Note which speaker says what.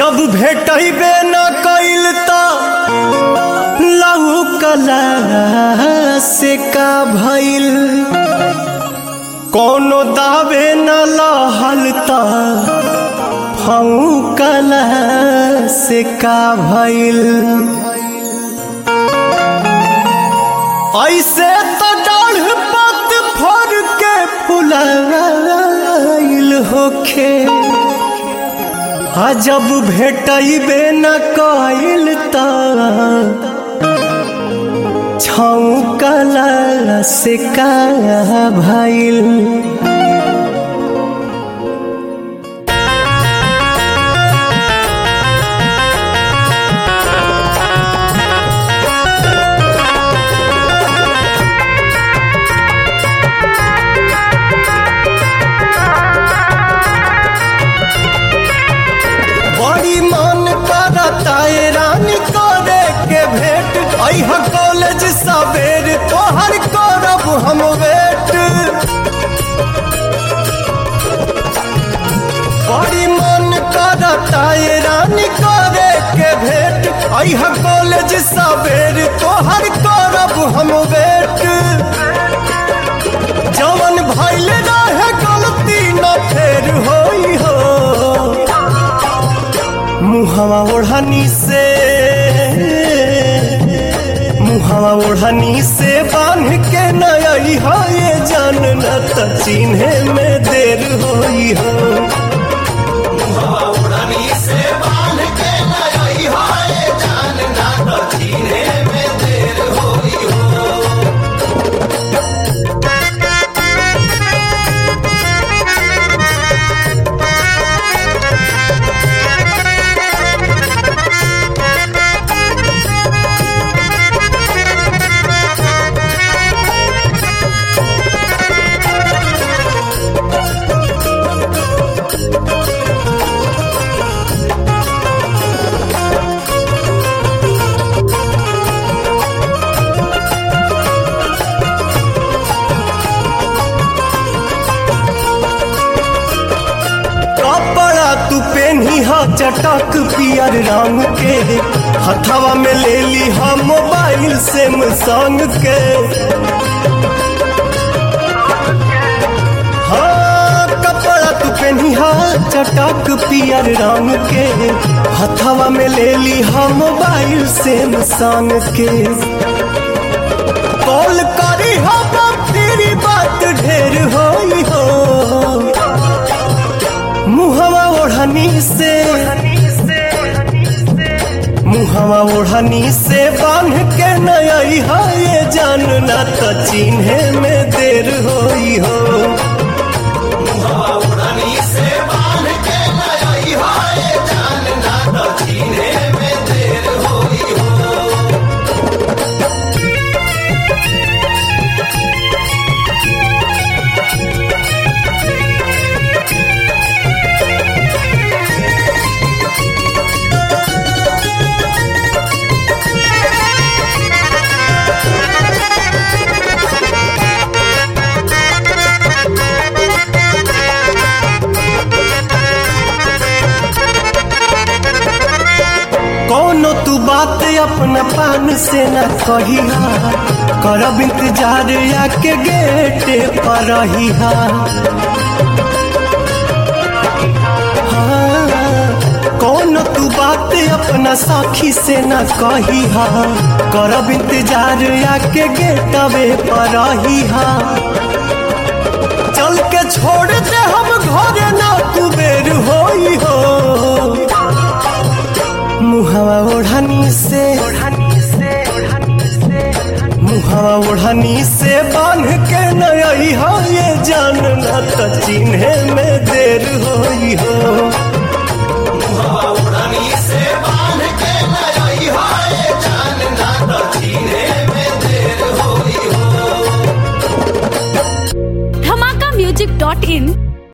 Speaker 1: जब भेटबे न कइल त लहू कला से का भइल कोनो दावे न लहल त फऊ कला से का भइल ऐसे तो डाढ़ पत फर के फुलाइल होखे आ जब भेटबे न कइल त छौकला से का भइल बड़ी मन करता है रानी करे के भेंट अह कॉलेज सवेर तोहर करब हम वेट बड़ी मन करता है रानी करे के भेंट अह कॉलेज सवेर तोहर करब हम वेट जवन भइल रहे गलती न फेर होई हो मुहवा ओढ़नी से मुहवा ओढ़नी से बांध के नई हो ये जान न त चिन्हे में देर होई हो कपड़ा तू पेनी हा चटक पियर रंग के हथवा में ले ली हा मोबाइल से संग के हाँ कपड़ा तू पेनी हा चटक पियर रंग के हथवा में ले ली हा मोबाइल से संग के कॉल करी हा तेरी बात ढेर होई हो मुहवा ओढ़नी से मुहवा ओढ़नी से बांध के नई हो ये जानना तो चिन्हे में देर होई हो कौनो तू बात अपना पान से न कहिहा करब इंतजार आके गेटे पर रहिहा हाँ, कौनो तू बात अपना साखी से न कहिहा करब इंतजार आके गेटवे पर रहिहा चल के छोड़ दे हम घरे ना कुबेर होई हो मुहवा ओढ़नी से मुहवा ओढ़नी से बांध के नई हो ये जानना त चिन्हे में देर होई हो
Speaker 2: से बांध के